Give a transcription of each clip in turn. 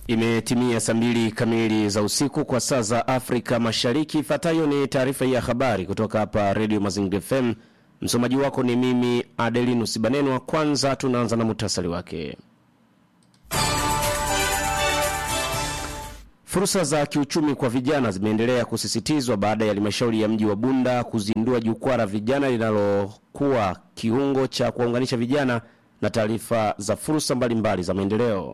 Imetimia saa mbili kamili za usiku kwa saa za Afrika Mashariki. Ifuatayo ni taarifa ya habari kutoka hapa Radio Mazingira FM. Msomaji wako ni mimi Adelinus Banenwa. Kwanza tunaanza na muhtasari wake. Fursa za kiuchumi kwa vijana zimeendelea kusisitizwa baada ya halmashauri ya mji wa Bunda kuzindua jukwaa la vijana linalokuwa kiungo cha kuwaunganisha vijana na taarifa za fursa mbalimbali za maendeleo.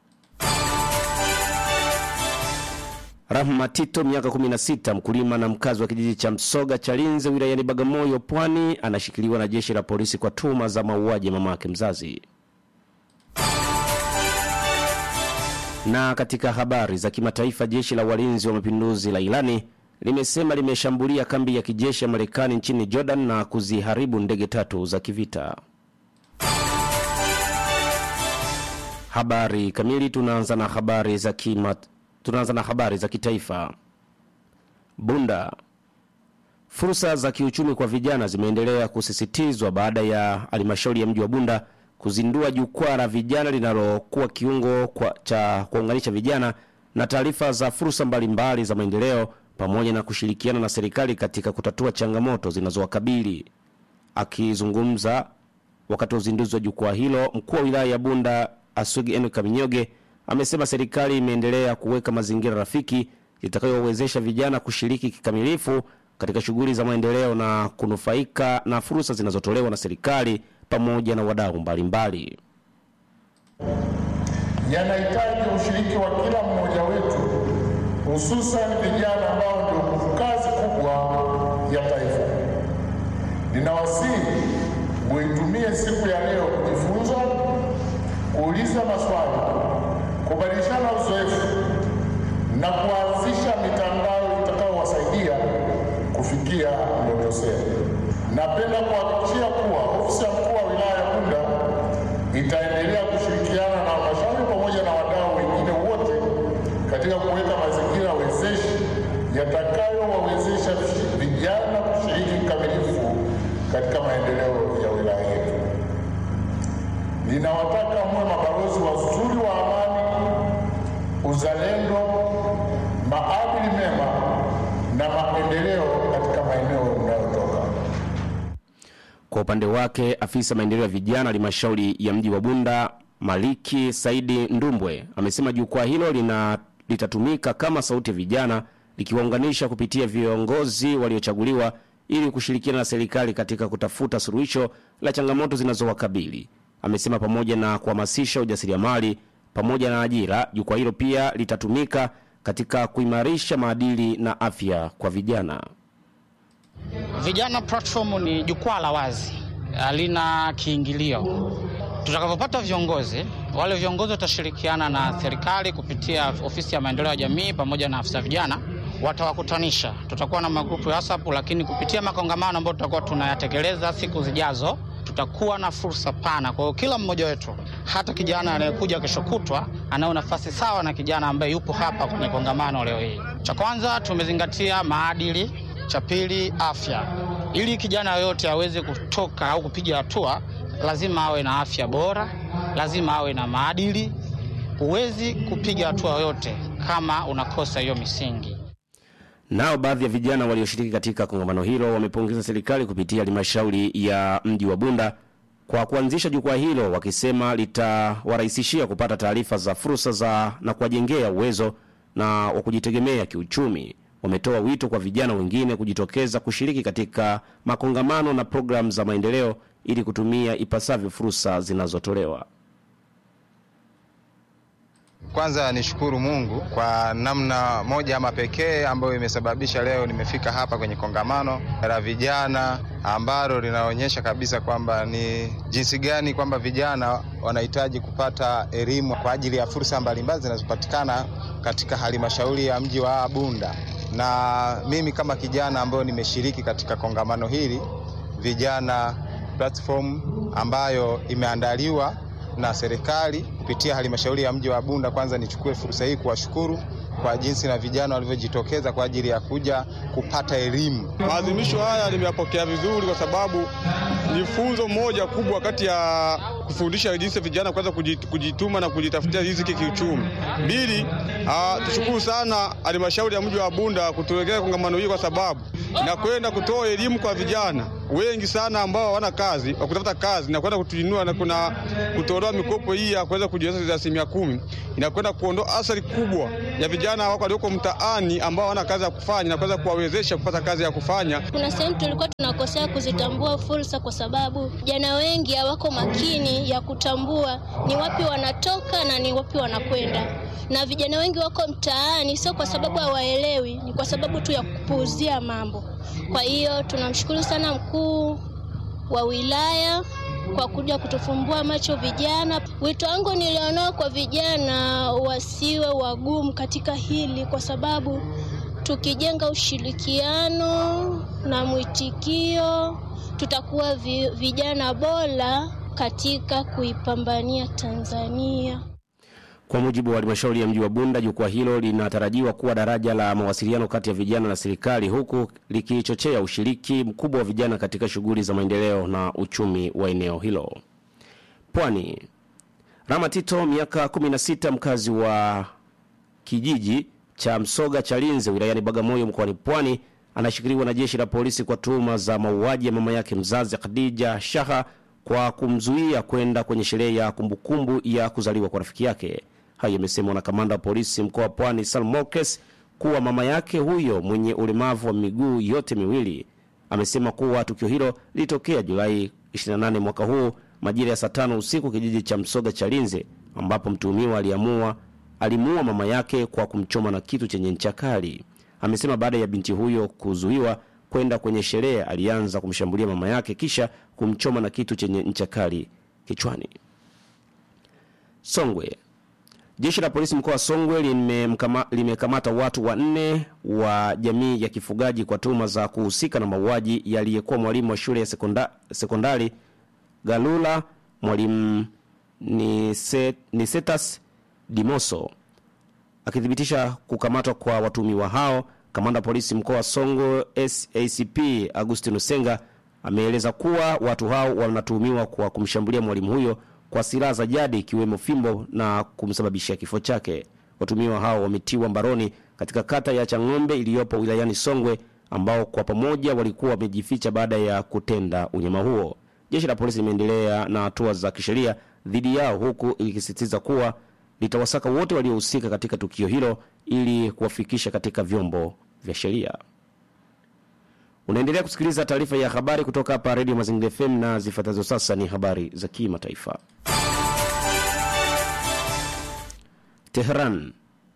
Rahma Tito, miaka 16, mkulima na mkazi wa kijiji cha Msoga Chalinze wilayani Bagamoyo, Pwani, anashikiliwa na jeshi la polisi kwa tuhuma za mauaji ya mamake mzazi. Na katika habari za kimataifa, jeshi la walinzi wa mapinduzi la Irani limesema limeshambulia kambi ya kijeshi ya Marekani nchini Jordan na kuziharibu ndege tatu za kivita. Habari kamili. Tunaanza na habari za kima, tunaanza na habari za kitaifa. Bunda. Fursa za kiuchumi kwa vijana zimeendelea kusisitizwa baada ya halmashauri ya mji wa Bunda kuzindua jukwaa la vijana linalokuwa kiungo kwa, cha kuunganisha vijana na taarifa za fursa mbalimbali za maendeleo pamoja na kushirikiana na serikali katika kutatua changamoto zinazowakabili. Akizungumza wakati wa uzinduzi wa jukwaa hilo, mkuu wa wilaya ya Bunda Asugi Eno Kaminyoge amesema serikali imeendelea kuweka mazingira rafiki itakayowezesha vijana kushiriki kikamilifu katika shughuli za maendeleo na kunufaika na fursa zinazotolewa na serikali pamoja na wadau mbalimbali. Yanahitaji ushiriki wa kila mmoja wetu, hususan vijana ambao ndio nguvu kazi kubwa ya taifa. Ninawasihi muitumie siku ya leo kujifunza, kuuliza maswali, kubadilishana uzoefu na kuanzisha mitandao itakayowasaidia kufikia ndoto zenu. Napenda kuhakikishia kuwa ofisi ya mkuu wa wilaya ya Bunda itaendelea kushirikiana na halmashauri pamoja na wadau wengine wote katika kuweka mazingira wezeshi yatakayowawezesha vijana kushiriki kikamilifu katika maendeleo ya wilaya yetu. Ninawataka muwe mabalozi wazuri wa amani, uzalendo, maadili mema na maendeleo katika maeneo mnayotoka. Kwa upande wake, afisa maendeleo ya vijana halmashauri ya mji wa Bunda Maliki Saidi Ndumbwe amesema jukwaa hilo lina litatumika kama sauti ya vijana likiwaunganisha kupitia viongozi waliochaguliwa ili kushirikiana na serikali katika kutafuta suluhisho la changamoto zinazowakabili. Amesema pamoja na kuhamasisha ujasiriamali pamoja na ajira, jukwaa hilo pia litatumika katika kuimarisha maadili na afya kwa vijana. Vijana platform ni jukwaa la wazi, halina kiingilio. Tutakapopata viongozi, wale viongozi watashirikiana na serikali kupitia ofisi ya maendeleo ya jamii pamoja na afisa vijana, watawakutanisha. Tutakuwa na magrupu ya WhatsApp, lakini kupitia makongamano ambayo tutakuwa tunayatekeleza siku zijazo, tutakuwa na fursa pana. Kwa hiyo kila mmoja wetu, hata kijana anayekuja kesho kutwa, anayo nafasi sawa na kijana ambaye yupo hapa kwenye kongamano leo hii. Cha kwanza tumezingatia maadili cha pili afya. Ili kijana yoyote aweze kutoka au kupiga hatua, lazima awe na afya bora, lazima awe na maadili. Huwezi kupiga hatua yoyote kama unakosa hiyo misingi. Nao baadhi ya vijana walioshiriki katika kongamano hilo wamepongeza serikali kupitia halmashauri ya mji wa Bunda kwa kuanzisha jukwaa hilo, wakisema litawarahisishia kupata taarifa za fursa za na kuwajengea uwezo na wa kujitegemea kiuchumi. Wametoa wito kwa vijana wengine kujitokeza kushiriki katika makongamano na programu za maendeleo ili kutumia ipasavyo fursa zinazotolewa. Kwanza nishukuru Mungu kwa namna moja ama pekee ambayo imesababisha leo nimefika hapa kwenye kongamano la vijana ambalo linaonyesha kabisa kwamba ni jinsi gani kwamba vijana wanahitaji kupata elimu kwa ajili ya fursa mbalimbali zinazopatikana katika halmashauri ya mji wa Bunda. Na mimi kama kijana ambayo nimeshiriki katika kongamano hili vijana platform ambayo imeandaliwa na serikali kupitia halmashauri ya mji wa Bunda. Kwanza nichukue fursa hii kuwashukuru kwa jinsi na vijana walivyojitokeza kwa ajili ya kuja kupata elimu. Maadhimisho haya nimeyapokea vizuri, kwa sababu ni funzo moja kubwa kati ya kufundisha jinsi vijana kuweza kujituma na kujitafutia riziki kiuchumi. Mbili, tushukuru sana halmashauri ya mji wa Bunda kutuwekea kongamano hili, kwa sababu inakwenda kutoa elimu kwa vijana wengi sana ambao hawana kazi wa kutafuta kazi na kwenda kutuinua na kuna kutolewa mikopo hii ya kuweza kujiwezesha asilimia kumi inakwenda kuondoa athari kubwa ya vijana wako walioko mtaani ambao hawana kazi ya kufanya na kuweza kuwawezesha kupata kazi ya kufanya. Kuna sehemu tulikuwa tunakosea kuzitambua fursa, kwa sababu vijana wengi hawako makini ya kutambua ni wapi wanatoka na ni wapi wanakwenda, na vijana wengi wako mtaani sio kwa sababu hawaelewi, ni kwa sababu tu ya kupuuzia mambo. Kwa hiyo tunamshukuru sana mkuu wa wilaya kwa kuja kutufumbua macho vijana. Wito wangu nilionao kwa vijana, wasiwe wagumu katika hili, kwa sababu tukijenga ushirikiano na mwitikio, tutakuwa vi, vijana bora katika kuipambania Tanzania. Kwa mujibu wa halmashauri ya mji wa Bunda, jukwaa hilo linatarajiwa kuwa daraja la mawasiliano kati ya vijana na serikali, huku likichochea ushiriki mkubwa wa vijana katika shughuli za maendeleo na uchumi wa eneo hilo. Pwani. Rama Tito, miaka 16, mkazi wa kijiji cha Msoga Chalinze wilayani Bagamoyo mkoani Pwani, anashikiliwa na jeshi la polisi kwa tuhuma za mauaji ya mama yake mzazi Khadija Shaha kwa kumzuia kwenda kwenye sherehe ya kumbukumbu ya kuzaliwa kwa rafiki yake. Hayo yamesemwa na kamanda wa polisi mkoa wa Pwani Salmokes kuwa mama yake huyo mwenye ulemavu wa miguu yote miwili amesema kuwa tukio hilo lilitokea Julai 28 mwaka huu majira ya saa tano usiku kijiji cha Msoga Chalinze, ambapo mtuhumiwa aliamua alimuua mama yake kwa kumchoma na kitu chenye ncha kali. Amesema baada ya binti huyo kuzuiwa kwenda kwenye sherehe, alianza kumshambulia mama yake kisha kumchoma na kitu chenye ncha kali kichwani. Songwe. Jeshi la polisi mkoa wa Songwe limemkama- limekamata watu wanne wa jamii ya kifugaji kwa tuhuma za kuhusika na mauaji yaliyekuwa mwalimu wa shule ya sekonda, sekondari Galula mwalimu Nise- Nisetas Dimoso. Akithibitisha kukamatwa kwa watuhumiwa hao, kamanda wa polisi mkoa wa Songwe SACP Agustin Senga ameeleza kuwa watu hao wanatuhumiwa kwa kumshambulia mwalimu huyo kwa silaha za jadi ikiwemo fimbo na kumsababishia kifo chake. Watuhumiwa hao wametiwa mbaroni katika kata ya Chang'ombe iliyopo wilayani Songwe, ambao kwa pamoja walikuwa wamejificha baada ya kutenda unyama huo. Jeshi la polisi limeendelea na hatua za kisheria dhidi yao, huku ikisisitiza kuwa litawasaka wote waliohusika katika tukio hilo ili kuwafikisha katika vyombo vya sheria. Unaendelea kusikiliza taarifa ya habari kutoka hapa Redio Mazingira FM na zifuatazo sasa ni habari za kimataifa. Teheran.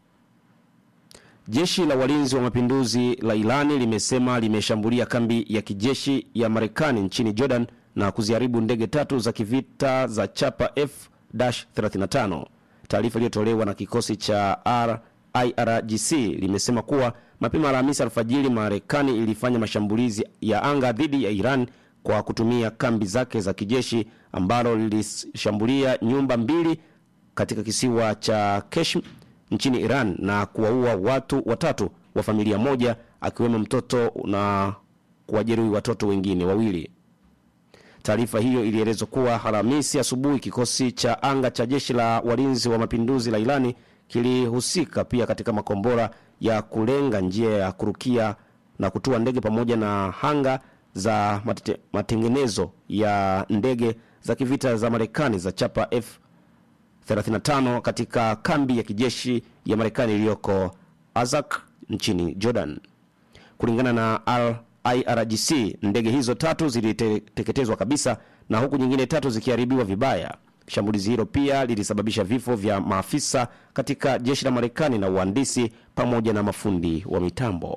Jeshi la walinzi wa mapinduzi la Irani limesema limeshambulia kambi ya kijeshi ya Marekani nchini Jordan na kuziharibu ndege tatu za kivita za chapa F-35. Taarifa iliyotolewa na kikosi cha IRGC limesema kuwa mapema Alhamisi alfajiri Marekani ilifanya mashambulizi ya anga dhidi ya Iran kwa kutumia kambi zake za kijeshi ambalo lilishambulia nyumba mbili katika kisiwa cha Keshm nchini Iran na kuwaua watu watatu wa familia moja akiwemo mtoto na kuwajeruhi watoto wengine wawili. Taarifa hiyo ilielezwa kuwa Alhamisi asubuhi kikosi cha anga cha jeshi la walinzi wa mapinduzi la Irani kilihusika pia katika makombora ya kulenga njia ya kurukia na kutua ndege pamoja na hanga za matete, matengenezo ya ndege za kivita za Marekani za chapa F 35 katika kambi ya kijeshi ya Marekani iliyoko Azak nchini Jordan. Kulingana na Al IRGC, ndege hizo tatu ziliteketezwa kabisa na huku nyingine tatu zikiharibiwa vibaya. Shambulizi hilo pia lilisababisha vifo vya maafisa katika jeshi la Marekani na uhandisi pamoja na mafundi wa mitambo.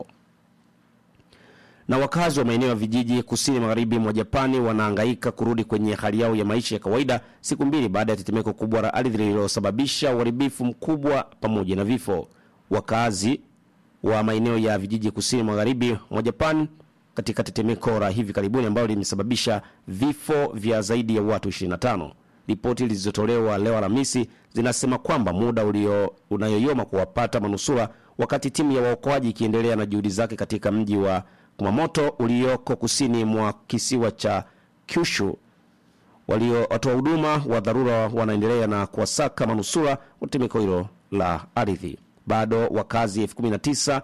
Na wakazi wa maeneo ya vijiji kusini magharibi mwa Japani wanahangaika kurudi kwenye hali yao ya maisha ya kawaida siku mbili baada ya tetemeko kubwa la ardhi lililosababisha uharibifu mkubwa pamoja na vifo. Wakazi wa maeneo ya vijiji kusini magharibi mwa Japan katika tetemeko la hivi karibuni ambalo limesababisha vifo vya zaidi ya watu 25 Ripoti zilizotolewa leo Alhamisi zinasema kwamba muda ulio unayoyoma kuwapata manusura wakati timu ya waokoaji ikiendelea na juhudi zake katika mji wa Kumamoto ulioko kusini mwa kisiwa cha Kyushu. Waliotoa huduma wa dharura wanaendelea na kuwasaka manusura wa tetemeko hilo la ardhi. Bado wakazi elfu kumi na tisa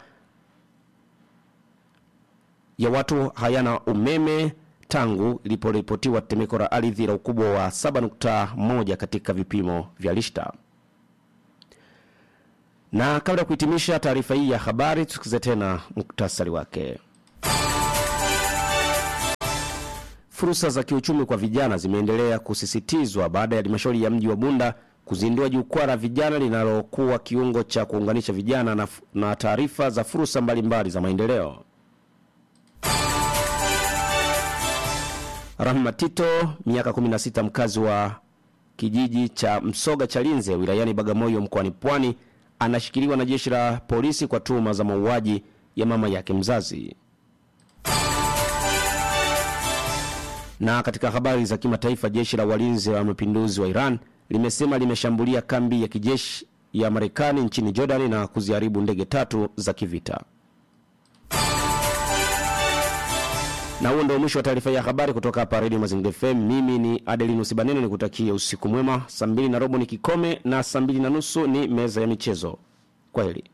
ya watu hayana umeme tangu iliporipotiwa tetemeko la ardhi la ukubwa wa 7.1 katika vipimo vya Richter. Na kabla ya kuhitimisha taarifa hii ya habari, tusikize tena muktasari wake. Fursa za kiuchumi kwa vijana zimeendelea kusisitizwa baada ya halmashauri ya mji wa Bunda kuzindua jukwaa la vijana linalokuwa kiungo cha kuunganisha vijana na, na taarifa za fursa mbalimbali za maendeleo. Rahma Tito, miaka 16, mkazi wa kijiji cha Msoga Chalinze wilayani Bagamoyo mkoani Pwani, anashikiliwa na jeshi la polisi kwa tuhuma za mauaji ya mama yake mzazi. Na katika habari za kimataifa, jeshi la walinzi wa mapinduzi wa Iran limesema limeshambulia kambi ya kijeshi ya Marekani nchini Jordan na kuziharibu ndege tatu za kivita. Na huo ndio mwisho wa taarifa ya habari kutoka hapa Radio Mazingira FM. Mimi ni Adelinus Banene, nikutakie usiku mwema. Saa mbili na robo ni kikome na saa mbili na nusu ni meza ya michezo. Kwaheri.